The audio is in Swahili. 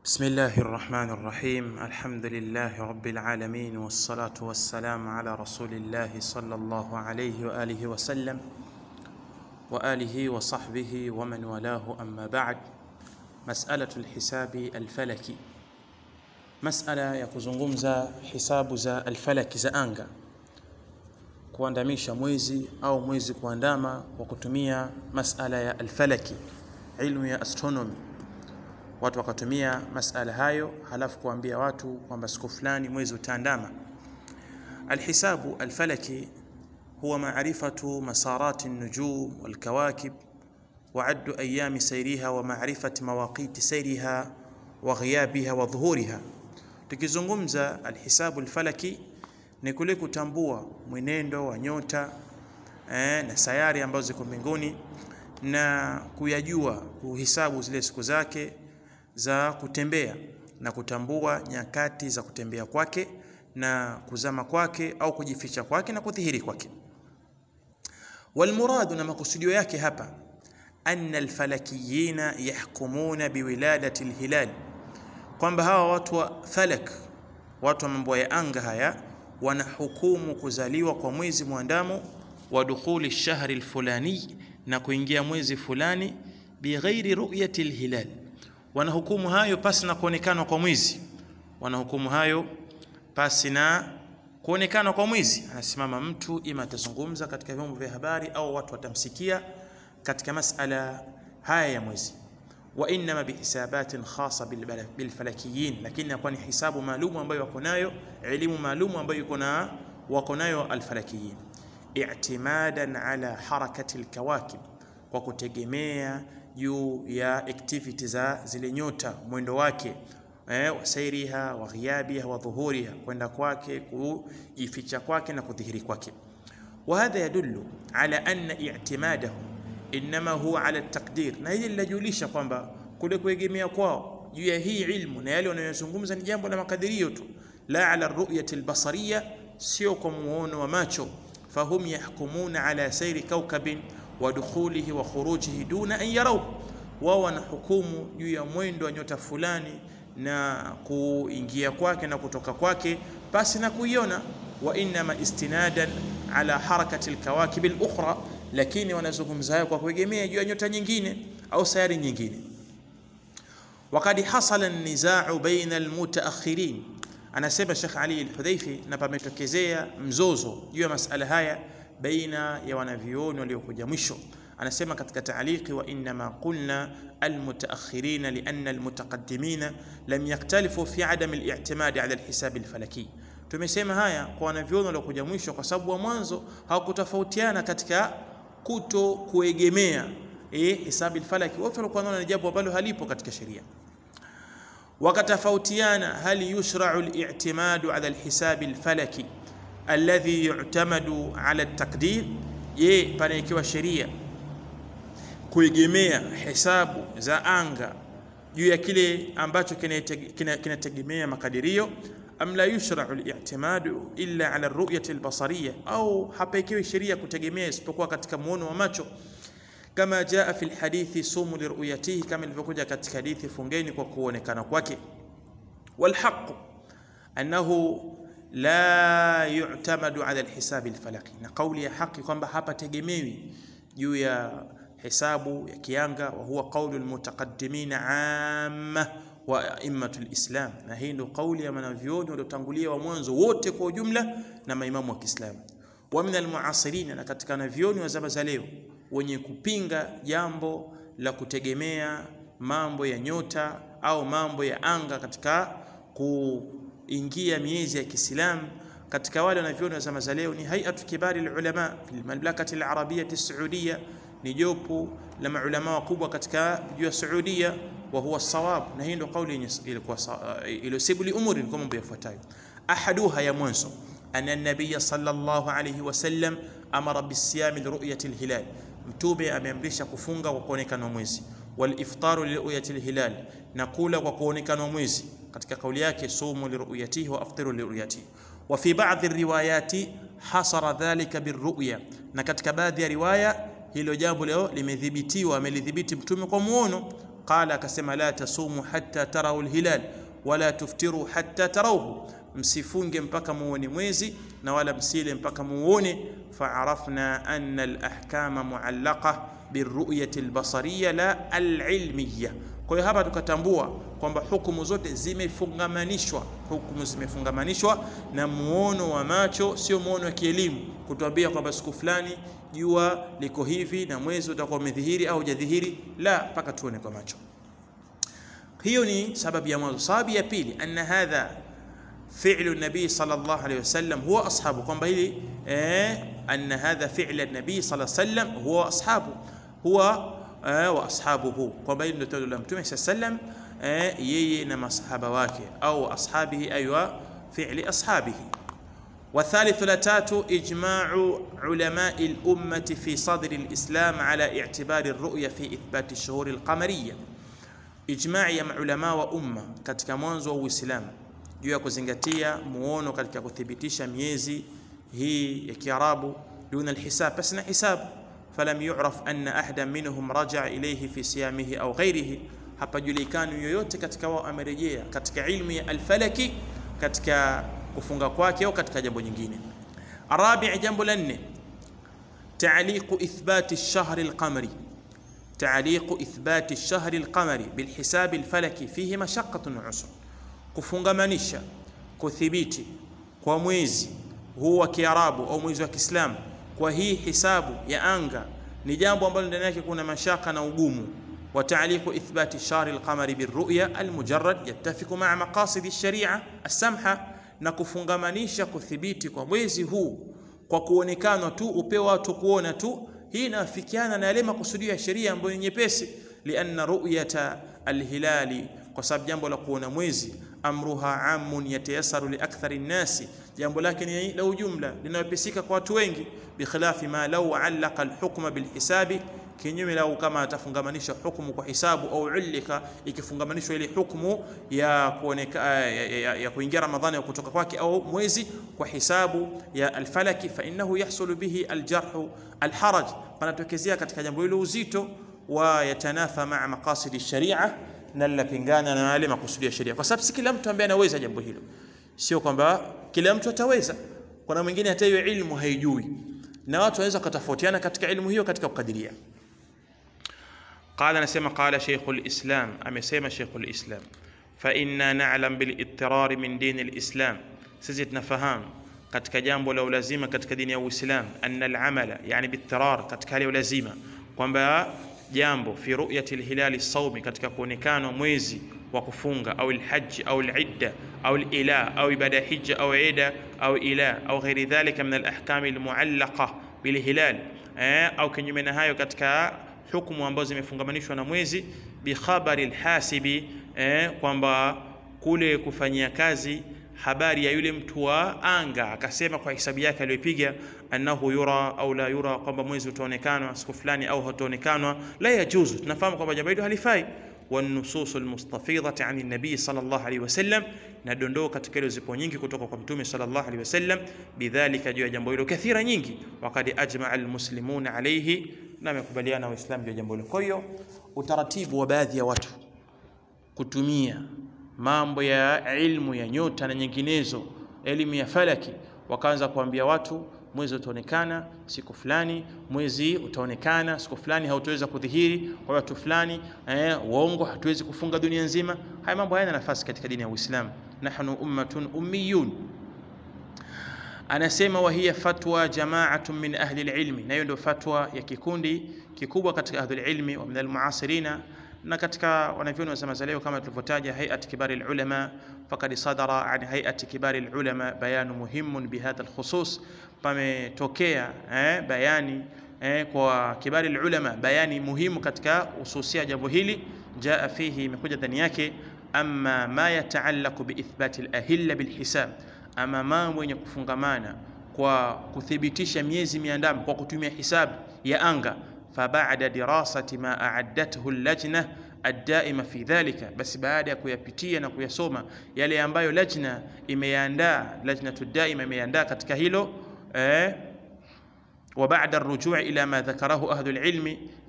بسم الله الرحمن الرحيم الحمد لله رب العالمين والصلاة والسلام على رسول الله صلى الله عليه وآله وسلم وآله وصحبه ومن والاه أما بعد مسألة الحساب الفلكي مسألة ya kuzungumza hisabu za alfalaki za anga kuandamisha mwezi au mwezi kuandama kwa kutumia masala ya alfalaki ilmu ya astronomy watu wakatumia masala hayo halafu kuambia watu kwamba siku fulani mwezi utaandama alhisabu alfalaki huwa maarifatu masarati النجوم والكواكب وعد أيام سيرها ومعرفة مواقيت سيرها وغيابها وظهورها tukizungumza alhisabu alfalaki ni kule kutambua mwenendo wa nyota eh, na sayari ambazo ziko mbinguni na kuyajua kuhisabu zile siku zake za kutembea na kutambua nyakati za kutembea kwake na kuzama kwake au kujificha kwake na kudhihiri kwake walmuradu na makusudio yake hapa anna alfalakiyina yahkumuna biwiladati alhilal kwamba hawa watu wa falak watu wa mambo ya anga haya wanahukumu kuzaliwa kwa mwezi mwandamo wa dukhuli shahri alfulani na kuingia mwezi fulani bighairi ru'yati alhilal wanahukumu hayo pasi na kuonekana kwa mwezi wanahukumu hayo pasi na kuonekana kwa mwezi anasimama mtu ima atazungumza katika vyombo vya habari au watu watamsikia katika masala haya ya mwezi wa inma bihisabatin khasa bilfalakiyin lakini inakuwa ni hisabu maalum ambayo wako nayo elimu maalum ambayo iko na wako nayo alfalakiyin i'timadan ala harakati alkawakib kwa kutegemea juu ya activity za zile nyota mwendo wake eh, wasairiha wa ghiabiha wa dhuhuriha kwenda kwake kujificha kwake na kudhihiri kwake وهذا يدل على أن اعتماده إنما هو على التقدير na hili linajulisha kwamba kule kuegemea kwao juu ya hii ilmu na yale wanayozungumza ni jambo la makadirio tu la ala ruyati albasariya sio kwa muono wa macho fahum yahkumuna ala sairi kaukabin wa dukhulihi wa khurujihi duna an yarau wao wanahukumu juu ya mwendo wa nyota fulani na kuingia kwake na kutoka kwake basi na kuiona wa inma istinadan ala harakati alkawakib alukhra lakini wanazungumza hayo kwa kuegemea juu ya nyota nyingine au sayari nyingine وقد حصل النزاع بين المتأخرين anasema Sheikh Ali al-Hudhaifi na pametokezea mzozo juu ya masala haya baina ya wanavyuoni waliokuja mwisho anasema katika taaliki wa inma qulna almutaakhirin lianna almutaqaddimina lam yaktalifu fi adam al-i'timad ala al-hisab al-falaki tumesema haya kwa wanavyuoni waliokuja mwisho kwa sababu wa mwanzo hawakutofautiana katika kuto kuegemea eh hisabu al-falaki wote walikuwa wanaona jambo ambalo halipo katika sheria wakatofautiana hal yushra'u al-i'timadu ala al-hisab al-falaki alladhi yu'tamadu ala at-taqdir je panaekiwa sheria kuegemea hesabu za anga juu ya kile ambacho kinategemea makadirio am la yushra'u al-i'timadu illa ala ar-ru'yati al-basariyya au hapaekiwi sheria kutegemea isipokuwa katika muono wa macho kama jaa fi alhadithi sumu liruyatihi kama ilivyokuja katika hadithi fungeni kwa kuonekana kwake walhaq annahu la yu'tamadu ala alhisab alfalaki na kauli ya haki kwamba hapa tegemewi juu ya hesabu ya kianga wa huwa qawlu almutaqaddimin amma wa a'immatu alislam na hii ndio kauli ya wanavyuoni waliotangulia wa mwanzo wote kwa ujumla na maimamu wa Kiislamu wa min almuasirin na katika wanavyuoni wa zama za leo wenye kupinga jambo la kutegemea mambo ya nyota au mambo ya anga katika kuingia miezi ya Kiislamu katika wale wanavyuoni wa zama za leo ni hay'atu kibari ulama fil mamlakati al-arabiyyah as-saudiyya ni jopo la maulama wakubwa katika juu ya Saudia wa huwa sawab na hii ndio kauli ilikuwa iliyosibu li umuri kwa mambo yafuatayo ahaduha ya mwanzo anna an-nabiy sallallahu alayhi wasallam amara bisiyam liruyati al-hilal mtume ameamrisha kufunga kwa kuonekana mwezi wal iftaru liruyati al-hilal na kula kwa kuonekana mwezi katika kauli yake sumu liruyatihi wa aftiru liruyatihi wa fi ba'dhi riwayati hasara dhalika birru'ya na katika baadhi ya riwaya hilo jambo leo limedhibitiwa amelidhibiti mtume kwa muono qala akasema la tasumu hatta tarau lhilal wala tuftiru hatta tarauhu msifunge mpaka muone mwezi na wala msile mpaka muone faarafna anna alahkama muallaqa biruyati albasariya la alilmiya kwa hiyo hapa tukatambua kwamba hukumu zote zimefungamanishwa hukumu zimefungamanishwa na muono wa macho sio muono wa kielimu kutuambia kwamba siku fulani jua liko hivi na mwezi utakuwa umedhihiri au hujadhihiri la mpaka tuone kwa macho hiyo ni sababu ya mwanzo sababu ya pili anna hadha fi'lu nabii sallallahu alayhi wasallam huwa ashabu kwamba hili eh, anna hadha fi'la nabii sallallahu alayhi wasallam huwa ashabu huwa eh, wa ashabuhu kwamba hili ndio tendo la mtume sallam eh, yeye na masahaba wake au ashabihi aywa fi'li ashabihi والثالث لتات إجماع علماء الأمة في صدر الإسلام على اعتبار الرؤية في إثبات الشهور القمرية ijma'i ya maulama wa umma katika mwanzo wa Uislamu juu ya kuzingatia muono katika kuthibitisha miezi hii ya Kiarabu duna alhisab basi na hisabu falam yu'raf anna ahada minhum raja'a ilayhi fi siyamihi au ghairihi hapajulikani yoyote katika wao amerejea katika ilmu ya alfalaki katika kufunga kwake au katika jambo nyingine arabi jambo la nne تعليق إثبات الشهر القمري تعليق إثبات الشهر القمري بالحساب الفلكي فيه مشقة وعسر kufungamanisha kuthibiti kwa mwezi huu wa Kiarabu au mwezi wa Kiislamu kwa hii hisabu ya anga ni jambo ambalo ndani yake kuna mashaka na ugumu wa ta'liqu ithbati shahri al-qamari birru'ya al-mujarrad yattafiqu ma'a maqasid ash-shari'a as-samha na kufungamanisha kuthibiti kwa mwezi huu kwa kuonekana tu upeo watu kuona tu hii inafikiana na yale makusudio ya sheria ambayo ni nyepesi lianna ru'yata alhilali kwa sababu jambo la kuona mwezi amruha amun yatayasaru liakthari nnasi jambo lake ni la ujumla linalopisika kwa watu wengi bikhilafi ma law allaqa alhukma bilhisabi kinyume lau kama atafungamanisha hukumu kwa hisabu au ulika ikifungamanishwa ile hukumu ya kuoneka ya, ya, ya kuingia Ramadhani au kutoka kwake au mwezi kwa hisabu ya alfalaki fa innahu yahsulu bihi aljarhu alharaj panatokezea katika jambo hilo uzito wa yatanafa maa maqasidi sharia na linapingana na yale makusudi ya sheria kwa sababu si kila mtu ambaye anaweza jambo hilo sio kwamba kila mtu ataweza kuna mwingine hata hiyo ilmu haijui na watu wanaweza kutofautiana katika ilmu hiyo katika kukadiria قال نسمى قال شيخ الإسلام أمسيما شيخ الإسلام فإنا نعلم بالاضطرار من دين الإسلام سيزيد نفهم katika jambo la ulazima katika dini ya Uislamu anna al-amala yani bitirar katika hali ya ulazima kwamba jambo fi ru'yati al-hilal as-sawmi katika kuonekana mwezi wa kufunga au al-hajj au al-idda au al-ila au ibada hija au ida au ila au ghairi dhalika min al-ahkam al-mu'allaqa bil-hilal eh, au kinyume na hayo katika hukumu ambazo zimefungamanishwa na mwezi bikhabari alhasibi eh, kwamba kule kufanyia kazi habari ya yule mtu wa anga akasema kwa hisabu yake aliyopiga annahu yura au la yura kwamba mwezi utaonekana siku fulani au hataonekana la yajuzu tunafahamu kwamba jambo hilo halifai والنصوص المستفيضة عن النبي صلى الله عليه وسلم ندondoo katika hilo zipo nyingi kutoka kwa mtume sallallahu alaihi wasallam bidhalika juu ya jambo hilo kathira nyingi waqad ajmaa almuslimuna alayhi na wamekubaliana waislamu juu ya jambo hilo kwa hiyo utaratibu wa baadhi ya watu kutumia mambo ya ilmu ya nyota na nyinginezo elimu ya falaki wakaanza kuambia watu mwezi utaonekana siku fulani mwezi utaonekana siku fulani hautaweza kudhihiri kwa watu fulani eh, uongo hatuwezi kufunga dunia nzima haya mambo hayana nafasi katika dini ya Uislamu nahnu ummatun ummiyun anasema wa hiya fatwa jama'atun min ahli alilmi na hiyo ndio fatwa ya kikundi kikubwa katika ahli alilmi wa min almuasirina na katika wanavyoni wa zama za leo kama tulivyotaja hay'at kibari alulama faqad sadara an hay'at kibari alulama bayanu muhimun bihadha alkhusus pametokea eh, bayani eh, kwa kibari alulama bayani muhimu katika hususia jambo hili jaa fihi imekuja ndani yake amma ma yataallaqu biithbati alahilla bilhisab ama mambo yenye kufungamana kwa kuthibitisha miezi miandamo kwa kutumia hisabu ya anga فبعد دراسة ما أعدته اللجنة الدائمة في ذلك بس بعد kuyapitia na kuyasoma yale ambayo lajna imeandaa lajnatu daima imeandaa katika hilo eh, وبعد الرجوع إلى ما ذكره أهل العلم